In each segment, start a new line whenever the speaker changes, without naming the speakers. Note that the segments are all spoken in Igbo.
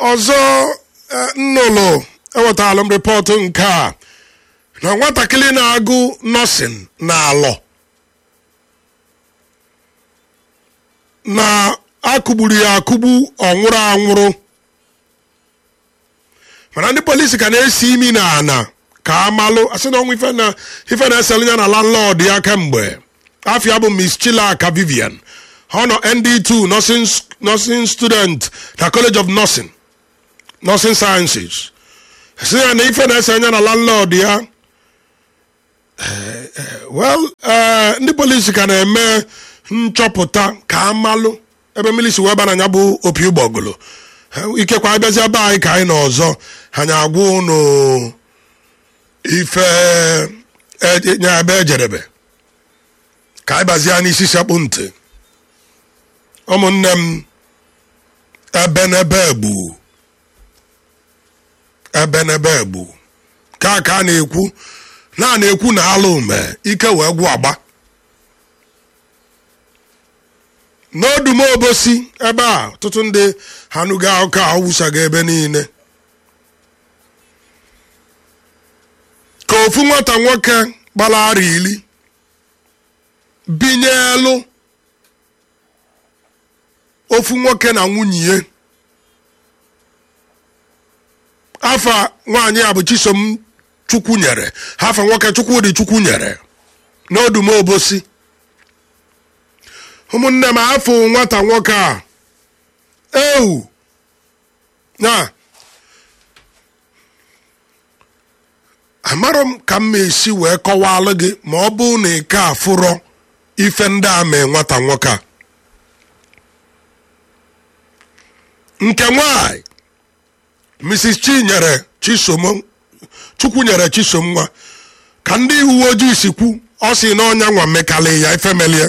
ọzọ eh, nnụlụ ewetala m rịpọtụ nke a na nwatakịrị na-agụ nọsin na alọ na akụgburu ya akụgbu ọ nwụrụ anwụrụ mana ndị polisi ka na-esi imi na ana ka amalụ asị na ọnwụ ife na ife na-eselu ya na landlord ya kemgbe afia bụ miss chilaka vivian ọ nọ nd2 nursing, nursing student na college of nursing nursing sciences sị ya na ife na-ese anya na landlord ya Eh, eh, well eh, ndị polisi ka na-eme nchọpụta ka amalụ ebe mmiri si wee ba na ya bụ opi ụgbọgụlụ Eh, ikekwe abịazi ebe anyị ka anyị nọ ọzọ anyị agwa ụnụ ife eh, nya ebe ejedebe ka anyị bazie n'isi sekpụ ntị ụmụnne m ebe n'ebe egbu ebe n'ebe egbu ka ka a na-ekwu na a na-ekwu na alụ ume ike wee gwụ agba n'odumo obosi ebe a ọtụtụ ndị hanụgo akụkọ a wụsago ebe niile ka ofu nwata nwoke gbara ara iri binye elu ofu nwoke na nwunye ya afa nwaanyị a bụ chisom chukwu nyere hafa nwoke chukwu dị chukwu nyere n'odumo obosi ụmụnne m afọ nwata nwoke a ewu na amarọ m ka m esi wee kọwalụ gị ma ọ bụ na ike afụrọ ife ndị a mee nwata nwoke a nke nwanyị mrs chinyere chisom chukwu nyere chisom nwa ka ndị uwe ojii si kwu ọ si na ọnya nwa mekali ya ifemelie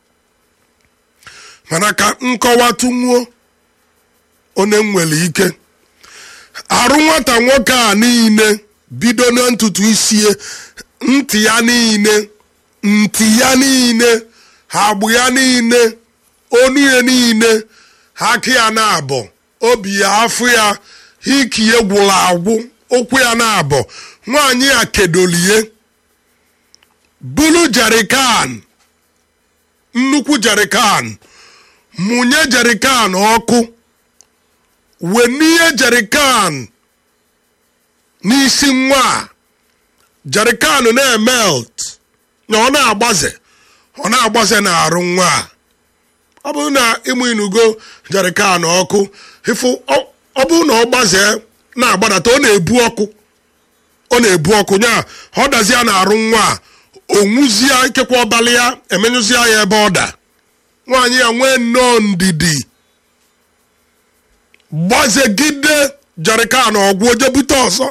mana ka nkọwatụ nwuo onye nwere ike arụ nwata nwoke a niile bido na ntutu isie ntị ya niile ntị ya niile agbụ ya niile onu ya niile aka ya na-abọ obi ya afọ ya hiki ya gwụrụ agwụ ụkwụ ya na-abọ nwaanyị ya kedolie bulu jerikan nnukwu jerikan mụnye jerikan ọkụ wenie jerikan n'isi nwa a jerikan na-emelt na ọ na-agbaze ọ na-agbaze na-arụ nwa a ọ bụrụ na ịmụ inugo jerikan ọkụ ịfụ ọ bụrụ na ọ gbazee na-agbadata ọ na-ebu ọkụ ọ na-ebu ọkụ nya ọ dazie na-arụ nwa a onwuzie ikekwa ọbalị ya emenyụzie ya ebe ọ da nwaanyị ya nwee nnọọ ndidi gbazegide jerikan ọgwụ oje bute ọzọ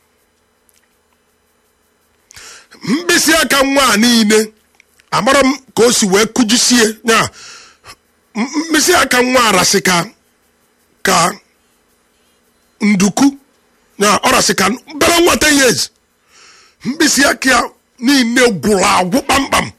mkpịsị aka nwa a niile amara m ka o si wee kụjisie ya mkpịsị aka nwa arasị ka ka nduku ya ọ rasị ka bere nwata years mkpịsị aka ya niile gwụrụ agwụ kpamkpam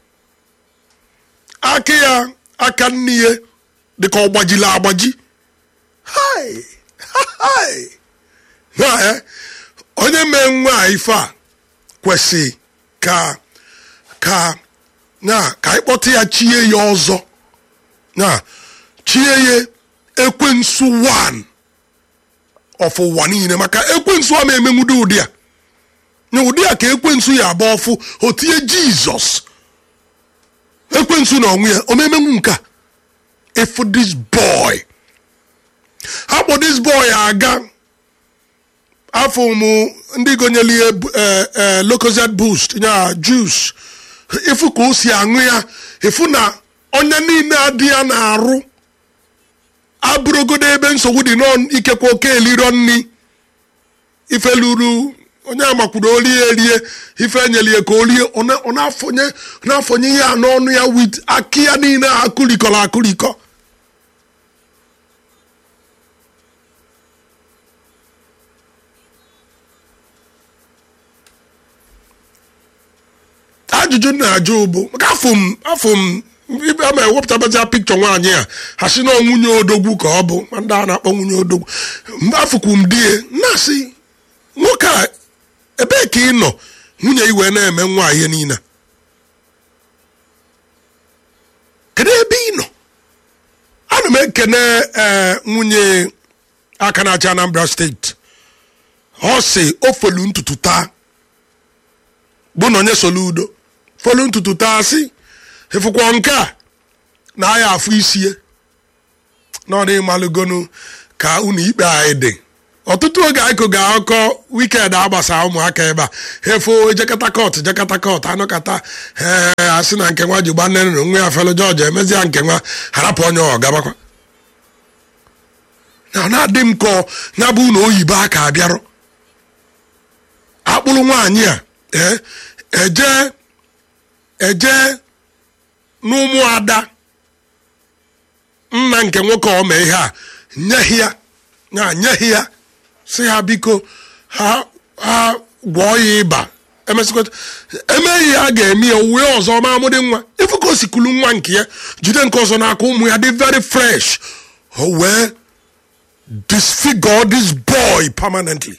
aka ya aka nne ya dịka ọ gbajiri agbaji Hai! Hai! Ya, eh, onye mee nwa a ife a kwesị ka ka na ka anyị kpọta ya chie ya ọzọ na chie ya ekwensu 1 of ụwa niile maka ekwensu a ma emenwudo ụdị a na ụdị a ka ekwensu ya agba ọfụ o tinye jizọs ekwensu na onwe ya o memenwu nke a efu this boy akpọ this boy aga afọ mụ ndị gonyere ihe locozed boost ya juice efu ka o si aṅụ ya efu na onye niile adị ya na-arụ abụrụgodo ebe nsogbu dị n'ikekwa oke eliro nni ife luru onye amakwuru olie erie ife enyelie ka olie ọ na-afọnye ya n'ọnụ ya wit aki ya niile akụrikọrọ akụrikọ ajụjụ na-ajụ bụ maka afọ m afọ m ibe a ma ewepụtabazi pikchọ nwaanyị a ha si na nwunye odogwu ka ọ bụ ma ndị a na-akpọ nwunye odogwu mgbe afụkwu m di ya na-asị nwoke a ebee ka ị nọ nwunye iwe na-eme nwa ihe niile a? kedu ebe ị nọ ana m ekene ee nwunye aka na-achị anambra steeti ọ sị o folu ntutu taa bụ na onye solu udo folu ntutu taa sị ịfụkwọ nke a na aya afụ isie na ọ dị malụgonu ka unu ikpe anyị dị ọtụtụ oge anyị koga akọ wikend agbasa ụmụaka ebe a hefo ejekata kọt jekata kọt anụkata ee asị na nke nwa ji gba nne nụ nwa ya felu jọji emezia nke nwa harapụ onye ọ gabakwa na ọ na-adị m ka ya bụ na oyibo aka abịarụ akpụrụ nwaanyị a ee eje eje n'ụmụada nna nke nwoke ọ mee ihe a nyeghị ya ya nyeghị ya si ha biko ha ha gwọọ ya ịba emesịkọta emeghị ya a ga-eme ya owuwe ọzọ ma amụdị nwa ifu ka o si kulu nwa nke ya jide nke ọzọ n'aka ụmụ ya dị very fresh o wee disfigure this boy permanently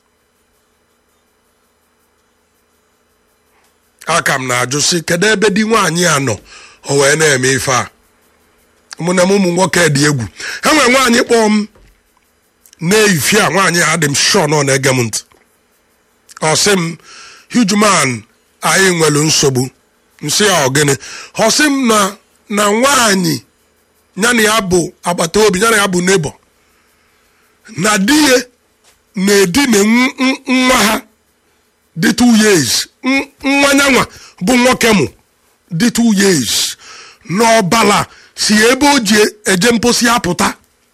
aka m na-ajụ sị kedu ebe di nwaanyị a nọ o wee na-eme ife a mụ na m ụmụ nwoke dị egwu enwere nwaanyị kpọọ m na-eyifi a nwaanyị a dị m shọ nọ na-ege m ntị ọ sị m huge man anyị nwere nsogbu nsị ya ọgịnị ọ sị m na na nwaanyị ya na ya bụ agbata obi ya na ya bụ nebo na di ya na-edina nw- nw- nwa ha dị two years N- nwa nyanwa bụ nwoke mụ dị two years n'ọbala si ebe o ji eje mposi apụta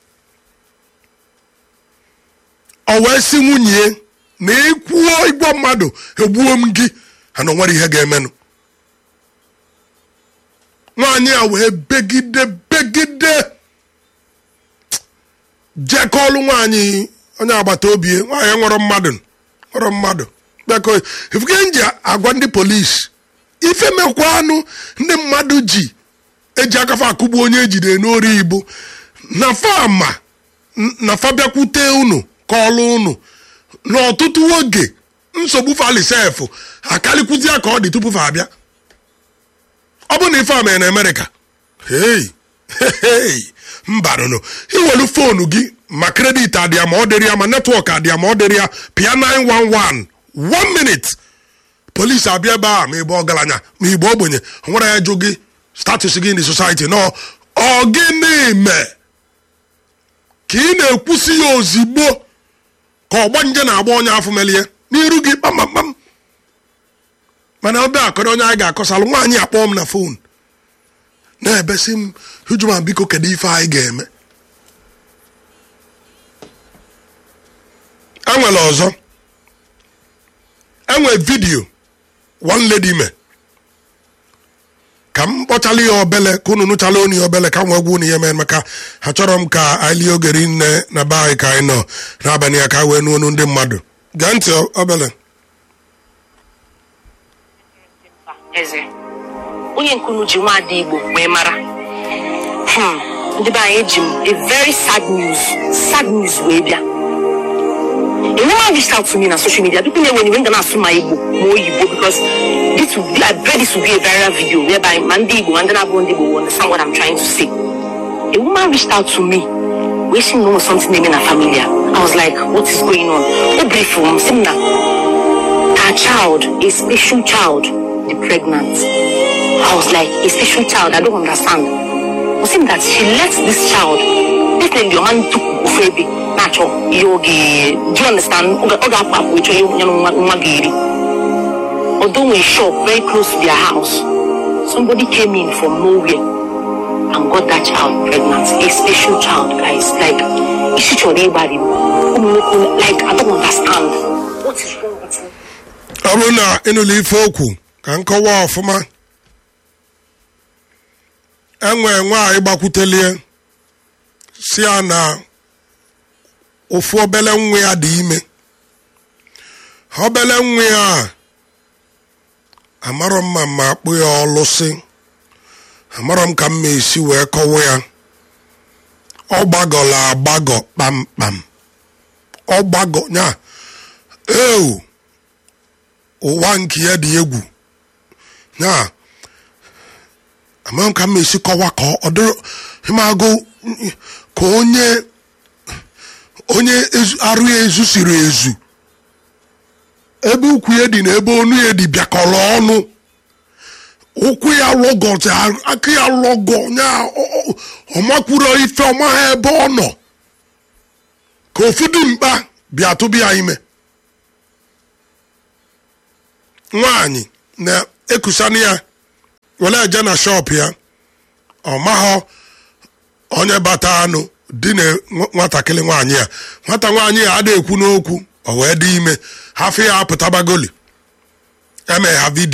ọ wee si nwunye na ekwuo igwe mmadụ egbuo m gị ha na onwere ihe ga-emenụ nwaanyị a wee begide begide jekọọlụ nwaanyị onye agbata obi ya, nwaanyị nwere mmadụ nwere mmadụ beko ifuke nji agwa ndị polisi ife mekwanụ ndị mmadụ ji eji akafa akụgbu onye ejide n'ori igbo na fama na fa bịakwute unu ka ọlụ unu n'ọtụtụ oge nsogbu falisef akalikwuzi ya ka ọ dị tupu fa abịa ọ bụ na ife a mere na amerịka hei hei mbanụnụ iwelu foonu gị ma kredit adị ya ma ọ dịrị ya ma netwọk adị ya ma ọ dịrị ya pịa 911 one minute polisi abịa ebe a ma ịbụ ọgaranya ma ịbụ ogbenye o nwere ya jụ gị status gị in the society nọ ọ gịnị mee ka ị na-ekwusi ya ozigbo ka ọgbanje na-agba onye afọ melie n'iru gị kpamkpam mana ọbịa akọrọ onye anyị ga-akọsalụ nwaanyị akpọọ m na fon na-ebesi m hujuma biko kedu ife anyị ga-eme enwere ọzọ enwe vidiyo one lady me ka m kpọchala ya obele ka unu nụchala onu ya obele ka m wee gwa unu ihe mere maka achọrọ m ka anyị lie ogeri nne na be anyị ka anyị nọ n'abalị ya ka anyị wee nụ onu ndị mmadụ gee ntị obele
eze onye nkunu ji nwaada igbo wee mara Hmm, ndị be anyị eji m a very sad news sad news wee bịa a woman reached out to me na social media people na when ga na-asụ ma igbo ma oyibo because this will be, I pray this will be a viral video whereby ma ndị igbo ma ndị na-abụ ndị igbo will understand what I'm trying to say a woman reached out to me wee sị na o nwere something na-eme na family ya. I was like what is going on o brief m sị m na her child, a special child, the pregnant. I was like, a special child, I don't understand. Was saying that she let this child, definitely your man took Ufebi, natural, yogi. Do you understand? Oga oga pap which you know magiri. Although we shop very close to their house, somebody came in from nowhere and got that child pregnant. A special child, guys. Like, is it your neighbor? Like, I don't understand. What is wrong with you?
ọ bụrụ na ịnụla ife okwu ka nkọwa ọfụma enwe nwaanyị gbakwutelie si ya na ofu obele nwa ya dị ime obele nwa ya a amarọ mma ma akpụ ya ọlụsị amara m ka m ma esi wee kọwa ya ọ gbagọla agbagọ kpamkpam ọ gbagọ nya eu ụwa nke ya dị egwu nya amara m ka m ma esi kọwa ka ọ dịrị ịmagụ ka onye onye ezu- arụ ya ezusiri ezu ebe ukwu ya dị na ebe onu ya dị bịakọrọ ọnụ ụkwụ ya lọgọzi aka ya lọgọ nya ọmakwuro ife ọma ha ebe ọ nọ ka ofu dị mkpa bịa tụbịa ime nwaanyị na-ekusani ya were eje na shọp ya ọ mahọ onye bata anụ dị na nwatakịrị nwaanyị ya nwata nwaanyị ya ada ekwu n'okwu o wee dị ime hafe ya apụtabagoli eme ha vidio